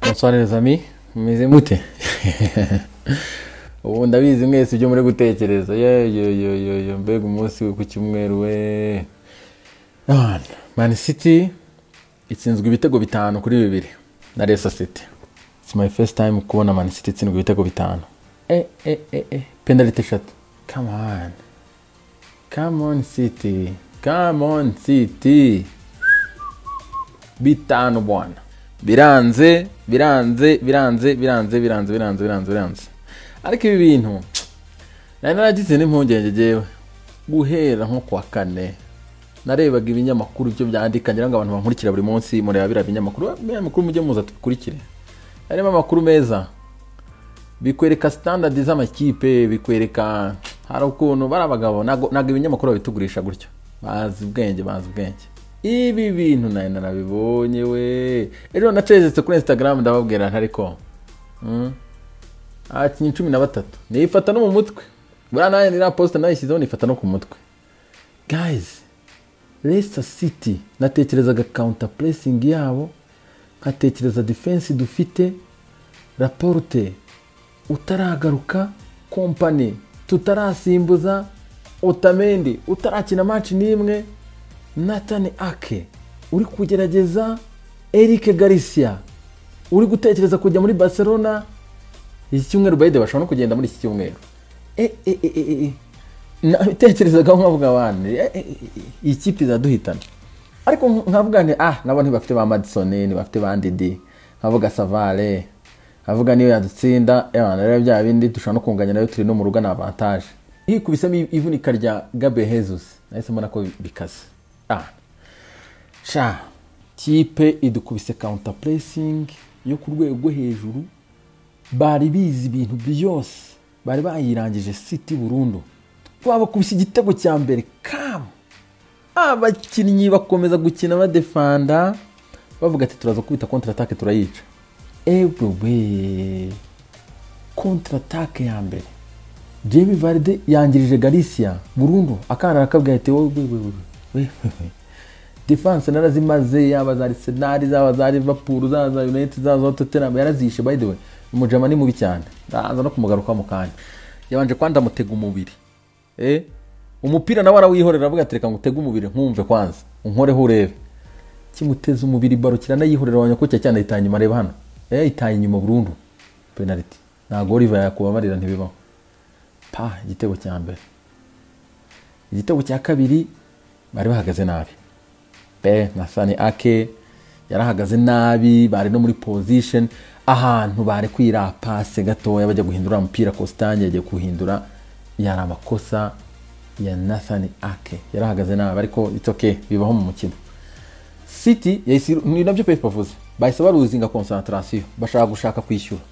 bonsoir les amis mumeze mute ubu ndabizi mwese ibyo muri gutekereza yeyoyoyoyo mbega umunsi we ku cyumweru we mani siti itsinzwe ibitego bitanu kuri bibiri na resa siti its my first time kubona mani siti itsindwa ibitego bitanu e e e e penalite eshatu come on come on city come on city bitanu bwana biranze biranze biranze biranze biranze biranze biranze biranze ariko ibi bintu nari naragize n'impungenge ngewe guhera nko ku wa kane narebaga ibinyamakuru ibyo byandika ngira ngo abantu bankurikira buri munsi mureba biriya binyamakuru ibinyamakuru mujye muza tubikurikire harimo amakuru meza bikwereka sitandadi z'amakipe bikwereka hari ukuntu bari abagabo ntabwo ibinyamakuru babitugurisha gutya bazi ubwenge bazi ubwenge ibi bintu nawe narabibonye we ejo nacezetse kuri instagram ndababwira ntariko abakinnyi cumi na batatu nifata no mu mutwe buriya nawe ni posita nayishyizeho nifata no ku mutwe gayizi resita siti natekerezaga kawunta puresingi yabo nkatekereza defense dufite raporute utaragaruka kompani tutarasimbuza otamendi utarakina manci n'imwe natani ake uri kugerageza erike garisiya uri gutekereza kujya muri barcelona iki cyumweru bayide bashobora no kugenda muri iki cyumweru e e e e e nabitekerezaga nkavuga abantu iyi kipe iraduhitana ariko nkavuga nti ah nabo ntibafite ba madisoni ntibafite ba ndidi nkavuga savare avuga niyo yadutsinda rero bya bindi dushobora no kunganya nayo turi no mu rugo ni avantaje hikubisemo ivunika rya gabe hezusi nahise mbona ko bikaze sha kipe idukubise kawunta puresingi yo ku rwego rwo hejuru bari bizi ibintu byose bari bayirangije siti burundu twabakubise igitego cya mbere kamu abakinnyi bakomeza gukina badefanda bavuga ati turaza kubita kontaratake turayica ebuwe kontaratake ya mbere jemi varide yangirije garisiya burundu akana arakabwira ati wowe wewe defanse narazimaze yaba za arisenali zaba za livapuru zaba za yunayiti zaba za totenam yarazishe bayidewe umujama ni mubi cyane ndaza no kumugaruka mu kanya yabanje kwanza mutega umubiri eh umupira nawe arawihorera avuga ati reka ngutege umubiri nkumve kwanza unkoreho urebe kimuteza umubiri baro kiranayihorera wanyakutya cyane itanye inyuma reba hano yayitaye inyuma burundu penaliti ntabwo oliva yakubabarira ntibibaho pa igitego cya mbere igitego cya kabiri bari bahagaze nabi be na sani ake yarahagaze nabi bari no muri pozisheni ahantu bari kwira pase gatoya bajya guhindura umupira kositani yagiye kuwuhindura yari amakosa ya nathani ake yarahagaze nabi ariko itoke bibaho mu mukino siti ni nabyo pepe bavuze bahise baruzinga konsantarasiyo bashaka gushaka kwishyura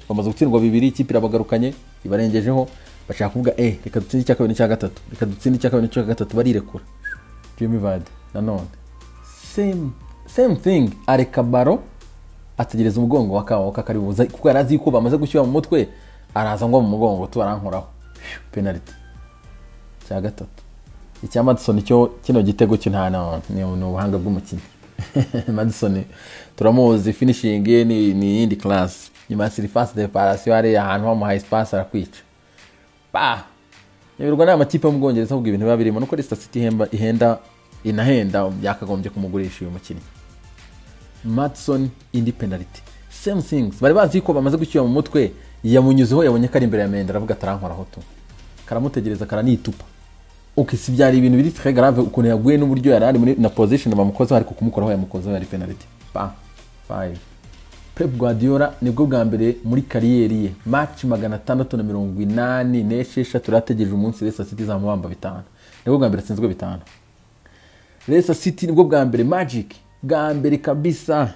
bamaze gutsindwa bibiri ikipe irabagarukanye ibarengejeho bashaka kuvuga e reka dutsinde icya kabiri n'icya gatatu reka dutsinde icya kabiri n'icya gatatu barirekura jimmy vade nanone same thing areka baro ategereza umugongo wa kawa kakari buza kuko yari azi ko bamaze gushyira mu mutwe araza ngwa mu mugongo tubarankoraho penaliti icya gatatu icya madison cyo kino gitego cyo nta ni ubuhanga bw'umukinnyi madison turamuzi finishingi ni iyindi karasi nyuma ya sirifasi deparasiyo hariya ahantu bamuhaye sipasi arakwica ba nyoberwa ni amakipe yo mu bwongereza ahubwo ibintu biba birimo nuko resita siti ihenda inahenda byakagombye kumugurisha uyu mukinnyi madison indi penaliti same things bari bazi ko bamaze gushyira mu mutwe yamunyuzeho yabonye ko ari imbere ya menda aravuga atarankoraho tu karamutegereza karanitupa ok si byari ibintu biri très grave ukuntu yaguye n'uburyo yari ari muri na position bamukozeho ariko kumukoraho yamukozeho yari penalty pa 5 Pep Guardiola nibwo bwa mbere muri kariyeri ye match magana atandatu na mirongo inani n'esheshatu yarategereje umunsi Leicester City izamubamba bitanu nibwo bwa mbere atsinzwe bitanu Leicester City nibwo bwa mbere Magic bwa mbere kabisa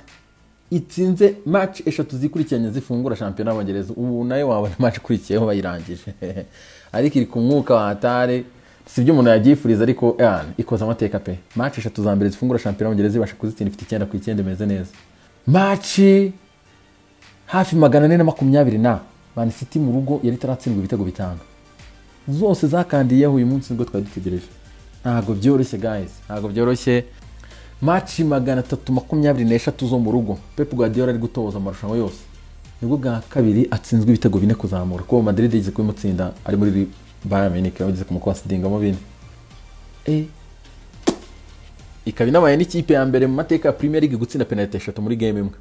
itsinze match eshatu zikurikiranye zifungura shampiyona y'abongereza ubu nayo wabona match ikurikiyeho bayirangije ariko iri ku mwuka wa hatare si ibyo umuntu yabyifuriza ariko ikoze amateka pe maci eshatu za mbere zifungura shampiyona y'abongereza ibasha kuzitsinda ifite icyenda ku icyenda imeze neza maci hafi magana ane na makumyabiri na mani siti mu rugo yari itaratsindwa ibitego bitanu zose zakandiyeho uyu munsi nibwo twari dutegereje ntabwo byoroshye gayizi ntabwo byoroshye maci magana atatu makumyabiri n'eshatu zo mu rugo pepu guardiola ari gutoza amarushanwa yose nibwo bwa kabiri atsinzwe ibitego bine kuzamura kuko Madrid yigeze kubimutsinda ari muri Bayern Munich yageze kumukonsidingamo bine eh ikaba inabaye n'ikipe ya mbere mu mateka ya Premier League gutsinda penalty eshatu muri game imwe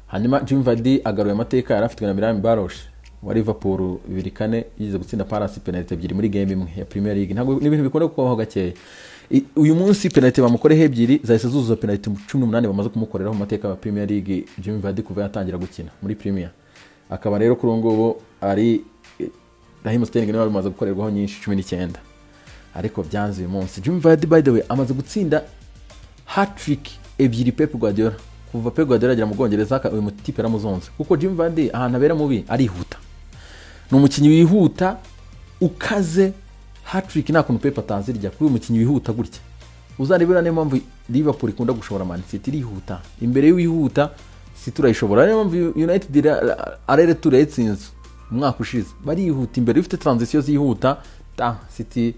hanyuma Jim Vardy agaruye amateka yari afitwe na Miralem Baroš wa Liverpool bibiri kane yigeze gutsinda Palace penalty ebyiri muri game imwe ya Premier League ntabwo ni ibintu bikunda kubaho gakeya I- uyu munsi penalty bamukoreho ebyiri zahise zuzuza penalty cumi n'umunani bamaze kumukoreraho mu mateka ya Premier League Jim Vardy kuva yatangira gukina muri Premier akaba rero kuri ubu ngubu ari Raheem Sterling niwe wari umaze gukorerwaho nyinshi cumi n'icyenda ariko byanze uyu munsi Jim Vardy by the way amaze gutsinda hat-trick ebyiri Pep Guardiola kuva Pep Guardiola agera mu Bwongereza aka- uyu mutipe yaramuzonze kuko Jim Vardy ahantu abera mubi arihuta ni umukinnyi wihuta ukaze hatrick nta kuntu pepe atazirya kuri uyu mukinnyi wihuta gutya uzarebera niyo mpamvu liverpool ikunda gushobora man city irihuta imbere y'uwihuta city urayishobora niyo mpamvu united ira- arere ture yatsinze umwaka ushize barihuta imbere ifite transition zihuta ta city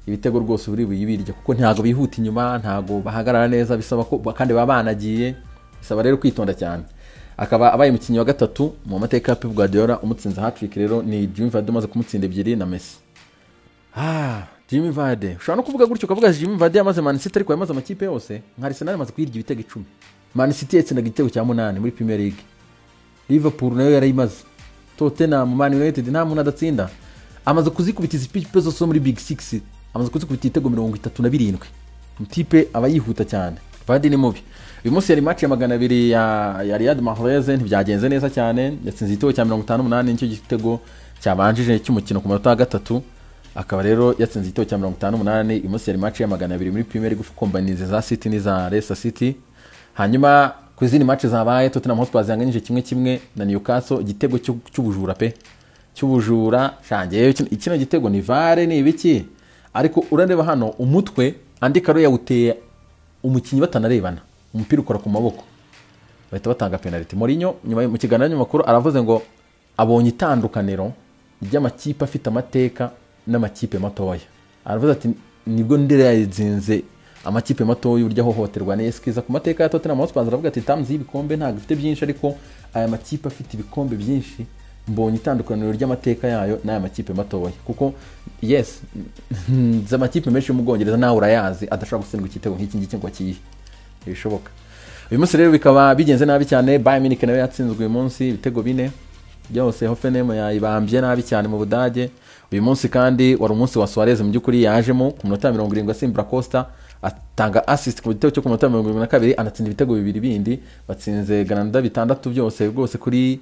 ibitego rwose buri buyibirya kuko ntabwo bihuta inyuma ntabwo bahagarara neza bisaba ko kandi baba banagiye bisaba rero kwitonda cyane akaba abaye umukinnyi wa gatatu mu mateka ya Pep Guardiola umutsinze hat-trick rero ni Jimmy Vardy umaze kumutsinda ebyiri na Messi ah Jimmy Vardy ushobora no kuvuga gutyo ukavuga Jimmy Vardy yamaze Man City ariko yamaze amakipe yose nka Arsenal yamaze kuyirya ibitego icumi Man City yatsindaga igitego cya munani muri Premier League Liverpool nayo yarayimaze Tottenham Man United nta muntu adatsinda amaze kuzikubitiza ipipe zose zo muri Big Six amaze kuzikubita ibitego mirongo itatu na birindwi mutipe aba yihuta cyane Vardy ni mubi uyu munsi yari match ya magana abiri ya, ya Riyad Mahrez ntibyagenze neza cyane yatsinze igitego cya mirongo itanu n'umunani nicyo gitego cyabanjije cy'umukino ku manota ya gatatu akaba rero yatsinze igitego cya mirongo itanu n'umunani uyu munsi yari match ya magana abiri muri Premier League kombanize za City n'iza Leicester City hanyuma ku izindi mace zabaye tottenham hotspur zihanganyije kimwe kimwe na newcastle igitego cyo- cy'ubujura pe cy'ubujura shange kino gitego ni vare ni ibiki ariko urareba hano umutwe andi karo yawuteye umukinnyi batanarebana umupira ukora ku maboko bahita batanga penaliti Mourinho nyuma mu kiganiro n'abanyamakuru aravuze ngo abonye itandukaniro ry'amakipe afite amateka n'amakipe matoya aravuze ati nibwo ndera yazinze amakipe matoya uburyo ahohoterwa neza kiza ku mateka ya Tottenham Hotspur aravuga ati tamuzi y'ibikombe ntabwo ifite byinshi ariko aya makipe afite ibikombe byinshi mbonye itandukaniro ry'amateka yayo n'aya makipe matoya kuko yes nzi amakipe menshi yo mu Bwongereza nawe urayazi adashobora gutsindwa igitego nk'iki ngiki ngo akiyihe ntibishoboka uyu munsi rero bikaba bigenze nabi cyane Bayern Munich nayo yatsinzwe uyu munsi ibitego bine byose Hoffenheim yayibambye nabi cyane mu Budage uyu munsi kandi wari umunsi wa Suarez mu by'ukuri yajemo ku minota ya mirongo irindwi asimbura Costa atanga assist ku gitego cyo ku minota ya mirongo irindwi na kabiri anatsinda ibitego bibiri bindi batsinze Granada bitandatu byose rwose kuri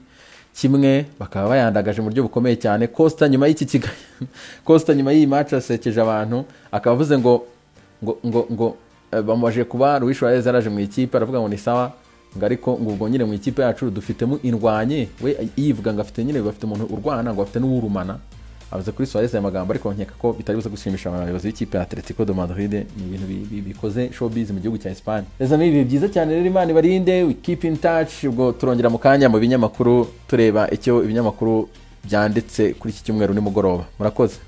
kimwe bakaba bayandagaje mu buryo bukomeye cyane Costa nyuma y'iki kiga Costa nyuma y'iyi match yasekeje abantu akaba avuze ngo ngo ngo ngo eh, bamubaje kuba Luis Suarez yaraje mu ikipe aravuga ngo ni sawa ngo ariko ngo ubwo nyine mu ikipe yacu dufitemo indwanye we yivuga ngo afite nyine bafite umuntu urwana ngo afite n'uwurumana avuze kuri Suarez aya magambo ariko nkeka ko bitari buze gushimisha abayobozi b'ikipe ya Atletico de Madrid ni ibintu bi- bi- bikoze showbiz mu gihugu cya Espagne reza ni ibihe byiza cyane rero Imana ibarinde we keep in touch ubwo turongera mu kanya mu binyamakuru tureba icyo ibinyamakuru byanditse kuri iki cyumweru nimugoroba murakoze